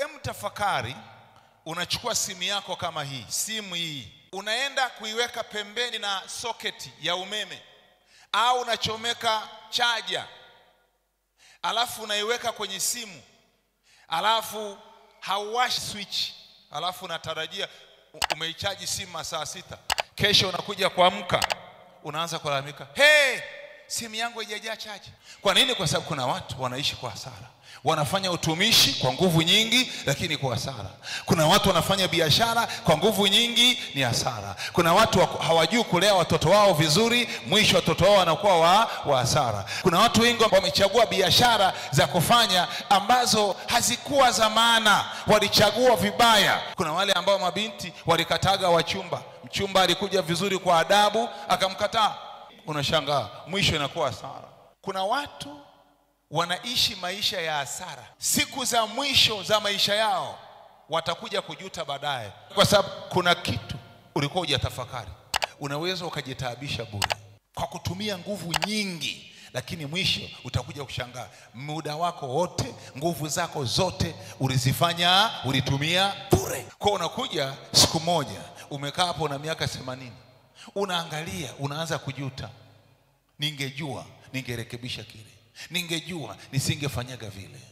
Em, tafakari, unachukua simu yako kama hii, simu hii unaenda kuiweka pembeni na soketi ya umeme, au unachomeka chaja, alafu unaiweka kwenye simu, alafu hauwashi switch, alafu unatarajia u- umeichaji simu masaa sita, kesho unakuja kuamka, unaanza kulalamika, hey, simu yangu haijajaa chaji. Kwa nini? Kwa sababu kuna watu wanaishi kwa hasara, wanafanya utumishi kwa nguvu nyingi, lakini kwa hasara. Kuna watu wanafanya biashara kwa nguvu nyingi, ni hasara. Kuna watu wa- hawajui kulea watoto wao vizuri, mwisho watoto wao wanakuwa wa, wa hasara. Kuna watu wengi wamechagua biashara za kufanya ambazo hazikuwa za maana, walichagua vibaya. Kuna wale ambao mabinti walikataga wachumba, mchumba alikuja vizuri kwa adabu, akamkataa unashangaa mwisho inakuwa hasara. Kuna watu wanaishi maisha ya hasara, siku za mwisho za maisha yao watakuja kujuta baadaye, kwa sababu kuna kitu ulikuwa hujatafakari. Unaweza ukajitaabisha bure kwa kutumia nguvu nyingi, lakini mwisho utakuja kushangaa muda wako wote, nguvu zako zote ulizifanya, ulitumia bure. Kwa unakuja siku moja umekaa hapo na miaka themanini unaangalia unaanza kujuta, ningejua ningerekebisha kile, ningejua nisingefanyaga vile.